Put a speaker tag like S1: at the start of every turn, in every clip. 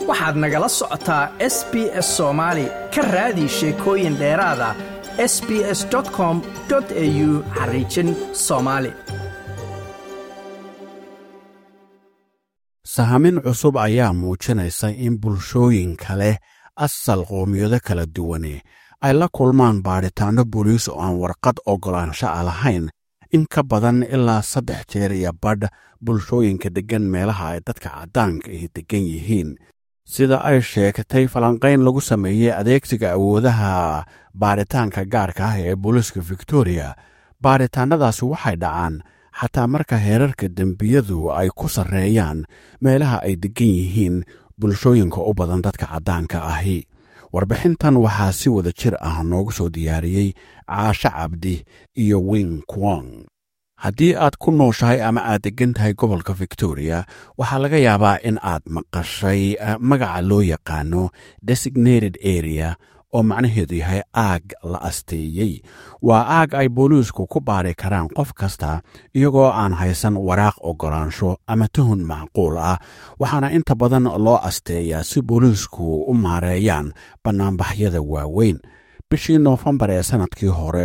S1: waxaad nagala socotaa s b s soomaali ka raadi sheekooyin dheeraada s b s com au xariijin soomaali
S2: sahamin cusub ayaa muujinaysa in bulshooyinka leh asal qoomiyado kala duwane ay la kulmaan baadhitaanno booliis oo aan warqad oggolaansho a lahayn in ka badan ilaa saddex jeer iyo badh bulshooyinka deggan meelaha ay dadka caddaanka ahi deggan yihiin sida ay sheegtay falanqayn lagu sameeyey adeegsiga awoodaha baadhitaanka gaarka ah ee booliiska victoriya baadhitaannadaasi waxay dhacaan xataa marka heerarka dembiyadu ay ku sarreeyaan meelaha ay deggan yihiin bulshooyinka u badan dadka caddaanka ahi warbixintan waxaa si wada jir ah noogu soo diyaariyey caasho cabdi iyo wing kwong haddii aad ku nooshahay ama aad deggan tahay gobolka victoriya waxaa laga yaabaa in aad maqashay magaca loo yaqaano designated area oo macnaheedu yahay aag la asteeyey waa aag ay booliisku ku baari karaan qof kasta iyagoo aan haysan waraaq oggolaansho ama tuhun macquul ah waxaana inta badan loo asteeyaa si booliisku u maareeyaan bannaanbaxyada waaweyn bishii noofembar ee sannadkii hore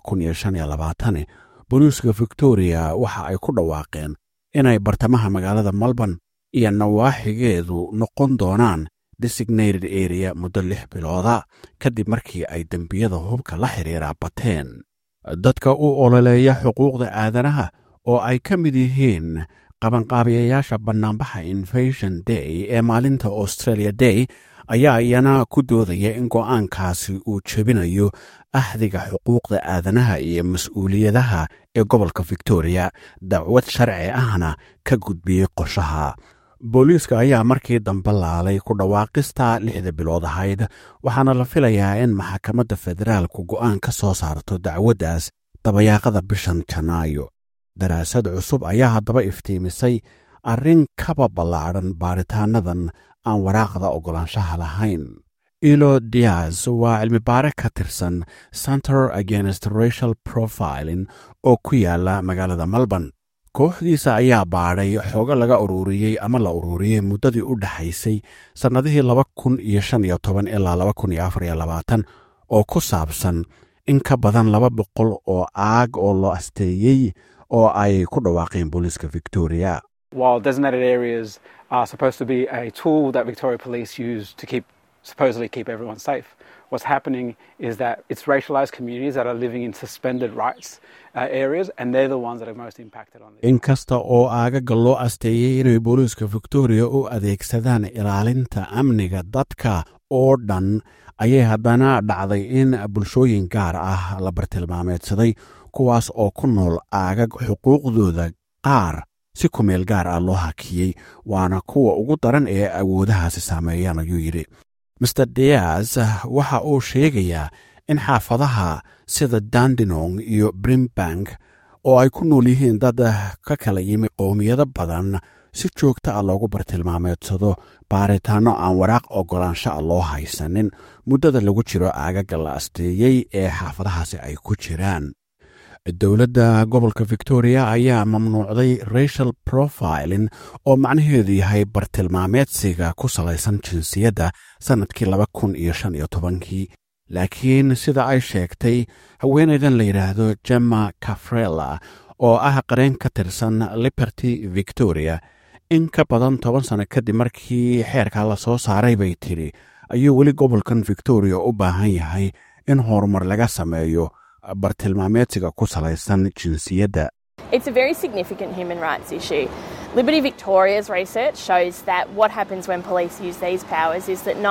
S2: waa booliiska victoriya waxa ay ku dhawaaqeen inay bartamaha magaalada melbourne iyo nawaaxigeedu noqon doonaan designated area muddo lix bilooda kadib markii ay dembiyada hubka la xidhiira bateen dadka u ololeeya xuquuqda aadanaha oo ay ka mid yihiin qabanqaabiyayaasha bannaanbaxa invasion day ee maalinta australia day ayaa iyana ku doodaya in go'aankaasi uu jebinayo ahdiga xuquuqda aadanaha iyo mas-uuliyadaha ee gobolka victoriya dacwad sharci ahna ka gudbiyey qoshaha booliiska ayaa markii dambe laalay ku dhawaaqista lixda bilood ahayd waxaana la filayaa in maxakamadda federaalku go'aan ka soo saarto dacwaddaas dabayaaqada bishan janaayo daraasad cusub ayaa haddaba iftiimisay arrin kaba ballaadhan baaritaanadan aan waraaqda oggolaanshaha lahayn ilo dias waa cilmibaare ka tirsan center against racial profiling oo ku yaala magaalada melbourne kooxdiisa ayaa baadhay xoogo laga ururiyey ama la ururiyey muddadii u dhexaysay sannadihii laba kun iyo shan iyo toban ilaa laba kun iyo afar iyo labaatan oo ku saabsan in ka badan laba boqol oo aag oo loo asteeyey oo ay ku dhawaaqeen booliiska victoria
S3: While designated areas are supposed to be a tool that Victoria Police use to keep supposedly keep everyone safe, what's happening is that it's racialized communities that are living in suspended rights uh, areas, and they're the ones that are most impacted on this.
S2: inkasta oo aagaga loo asteeyey inay booliiska victoria u adeegsadaan ilaalinta amniga dadka oo dhan ayay haddana dhacday in bulshooyin gaar ah la bartilmaameedsaday kuwaas oo ku nool aagag xuquuqdooda qaar si kumeel gaar ah loo hakiyey waana kuwa ugu daran ee awoodahaasi saameeyaan ayuu yidhi master dias waxa uu sheegayaa in xaafadaha sida dandinong iyo brimbank oo ay ku nool yihiin dad ka kala yimi qowmiyado badan si joogta ah loogu bartilmaameedsado baaritaanno aan waraaq oggolaansho a loo haysanin muddada lagu jiro aagaga la asteeyey ee xaafadahaasi ay ku jiraan dowladda gobolka victoria ayaa mamnuucday racial profiling oo macnaheedu yahay bartilmaameedsiga ku salaysan jinsiyadda sannadkii laba kun iyo shan iyo tobankii laakiin sida ay sheegtay haweenaydan la yidhaahdo gemma cafrella oo ah qareen ka tirsan liberty victoria in ka badan toban sanno kadib markii xeerka la soo saaray bay tidhi ayuu weli gobolkan victoria u baahan yahay in horumar laga sameeyo bartilmaameedsiga ku salaysan jinsiyadda
S4: It's a very significant human rights issue. Liberty Victoria's research shows that what happens when police use these powers is that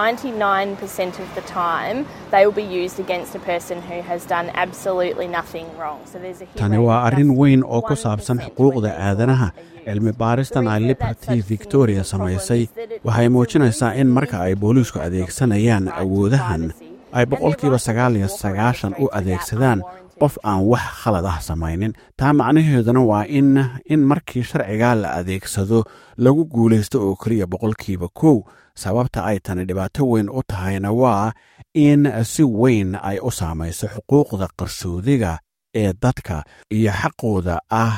S4: 99% of the time they will be used against a person who has done absolutely nothing wrong. So there's a hit
S2: tani
S4: rate
S2: waa
S4: of
S2: arrin
S4: just
S2: weyn oo ku
S4: 1%
S2: saabsan
S4: when
S2: xuquuqda
S4: they're
S2: aadanaha
S4: used a year.
S2: cilmi baaristan ay
S4: The reason that
S2: liberty
S4: that's such a
S2: victoria
S4: significant problem
S2: samaysay
S4: is that it-
S2: waxay
S4: it's a
S2: muujinaysaa in
S4: really
S2: marka ay
S4: significant
S2: booliisku
S4: right
S2: adeegsanayaan
S4: to
S2: awoodahan
S4: privacy.
S2: ay
S4: And
S2: boqolkiiba
S4: their right to
S2: sagaal iyo
S4: walk around
S2: sagaashan u
S4: streets without
S2: adeegsadaan
S4: unwarranted
S2: qof aan wax khalad ah samaynin taa macnaheeduna waa in in markii sharcigaa la adeegsado lagu guulaysto oo keliya boqolkiiba kow sababta ay tani dhibaato weyn u tahayna waa in si weyn ay u saamayso xuquuqda qarsoodiga ee dadka iyo xaqooda ah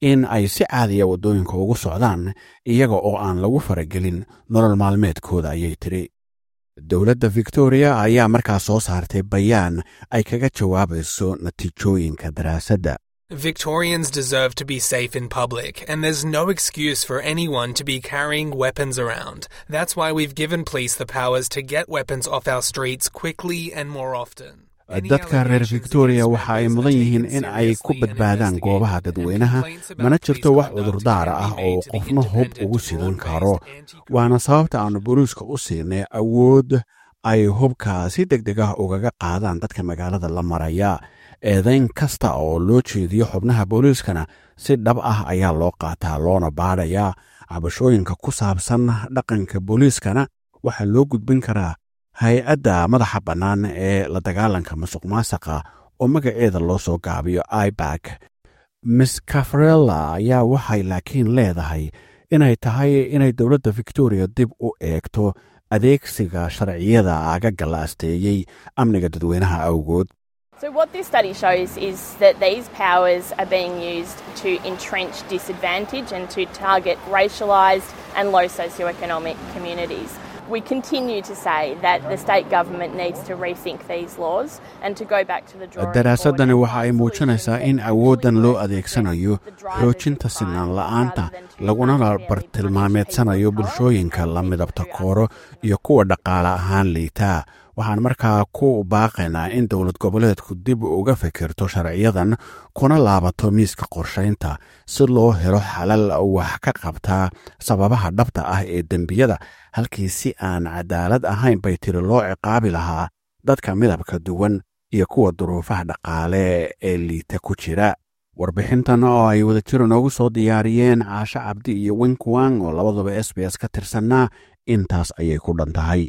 S2: in ay si caadiya waddooyinka ugu socdaan iyaga oo aan lagu faragelin nolol maalmeedkooda ayay tidhi dowladda victoriya ayaa markaa soo saartay bayaan ay kaga jawaabayso natiijooyinka daraasadda
S5: Victorians deserve to be safe in public, and there's no excuse for anyone to be carrying weapons around. That's why we've given police the powers to get weapons off our streets quickly and more often.
S2: dadka reer victoriya waxa ay mudan yihiin in ay ku badbaadaan goobaha dadweynaha mana jirto wax cudurdaara ah oo qofna hub ugu sidan karo waana sababta aannu booliiska u siinay awood ay hubka si deg deg ah ugaga qaadaan dadka magaalada la maraya eedayn kasta oo loo jeediyo xubnaha booliiskana si dhab ah ayaa loo qaataa loona baadhayaa cabashooyinka ku saabsan dhaqanka booliiskana waxaa loo gudbin karaa hay-adda madaxa bannaan ee la dagaalanka masuq maasaqa oo magaceeda loo soo gaabiyo ibak miss cafarella ayaa waxay laakiin leedahay inay tahay inay dowladda victoriya dib u eegto adeegsiga sharciyada agaga la asteeyey amniga dadweynaha awgood
S4: So, what this study shows is that these powers are being used to entrench disadvantage and to target racialised and low socioeconomic communities. We continue to say that the state government needs to rethink these laws and to go back to the drawing
S2: daraasadani waxa ay muujinaysaa in awooddan loo adeegsanayo xoojinta sinaan la'aanta laguna bartilmaameedsanayo bulshooyinka la midabta kooro iyo kuwa dhaqaale ahaan liitaa waxaan markaa ku baaqaynaa in dowlad goboleedku dib uga fikirto sharciyadan kuna laabato miiska qorshaynta si loo helo xalal wax ka qabtaa sababaha dhabta ah ee dembiyada halkii si aan cadaalad ahayn bay tiri loo ciqaabi lahaa dadka midabka duwan iyo kuwa duruufaha dhaqaale ee liita ku jira warbixintan oo ay wadajiro noogu soo diyaariyeen caasho cabdi iyo winkwang oo labaduba s b s ka tirsannaa intaas ayay ku dhan tahay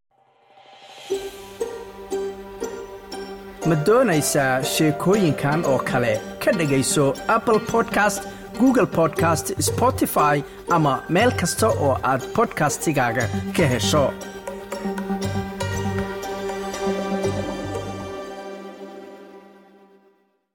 S1: ma doonaysaa sheekooyinkan oo kale ka dhegayso apple podcast google podcast spotify ama meel kasta oo aad bodkastigaaga ka hesho